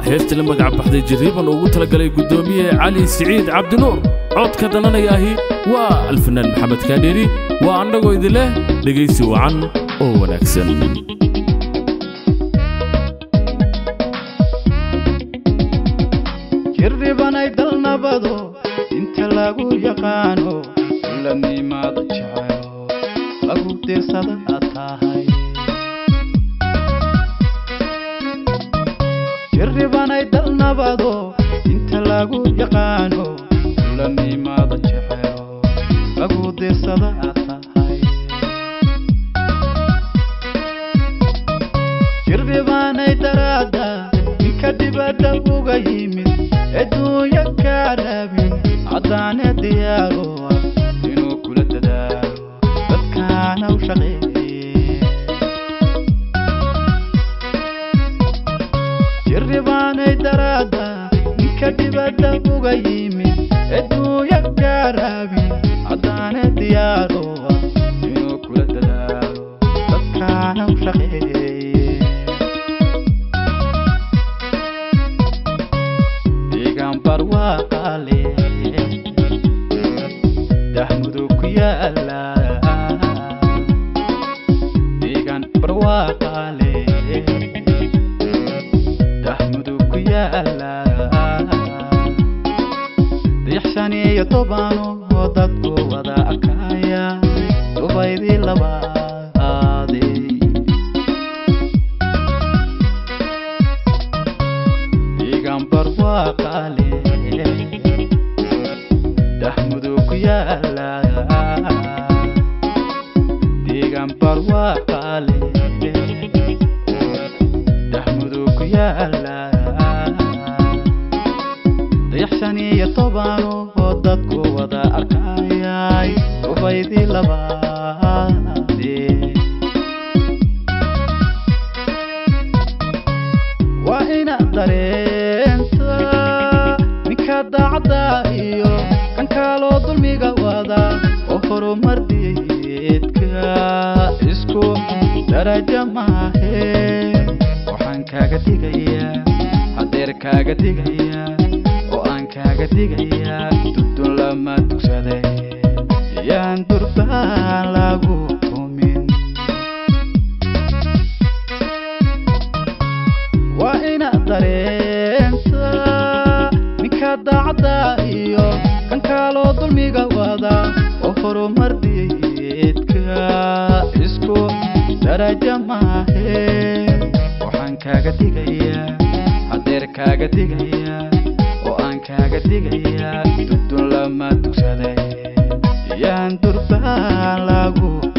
heesta la magac baxday jirriban ugu talagalay guddoomiye cali siciid cabdinuur codka dananaya ahi waa alfanaan maxamed kaadheeri waa annagoo idin leh dhegaysi wacan oo wanaagsan jirribanay dalnabado inta lagu yaqaano lanimaada jecelo lagu dirsada aad tahay jirribanay dalnabado inta lagu yaqaano lanimaada jecelo lagu dirsada aad tahay jirribanay daraada ninka dibadda uga yimid adduunya kaa raabin caddaane diyaaro ah inuu kula dadaalo dadkaana u shaqeeye jirribaanay daraada ninka dibadda uga yimid adduunya kaa raabin caddaane diyaaro ah inuu kula dadaalo dadkaana u shaqeeye deegaan barwaaqaale dahmudu ku yaala deegaan barwaaqaale dahmudu ku yaala dayax shan iyo tobano oo dadku wada arkaya subaydii labaade deegaan barwaaqaale dahmudu ku yaala deegaan barwaaqaale dahmudu ku yaala dayax shan iyo tobano oo dadku wada arkayay subaydii labaade waa inaad dareenta ninka daacadda iyo kan kaloo dulmiga wada oo horumar diidka isku darajo maahe waxaan kaaga digayaa hadeer kaaga digayaa oo aan kaaga digayaa dudun lama dugsaday yaan durbaan lagu tumin waa inaad dareenta ninka daacadda iyo kan kaloo dulmiga wada oo horumar diidka isku darajo maahe waxaan kaaga digayaa hadeer kaaga digayaa oo aan kaaga digayaa dudun lama dugsaday yaan durbaan lagu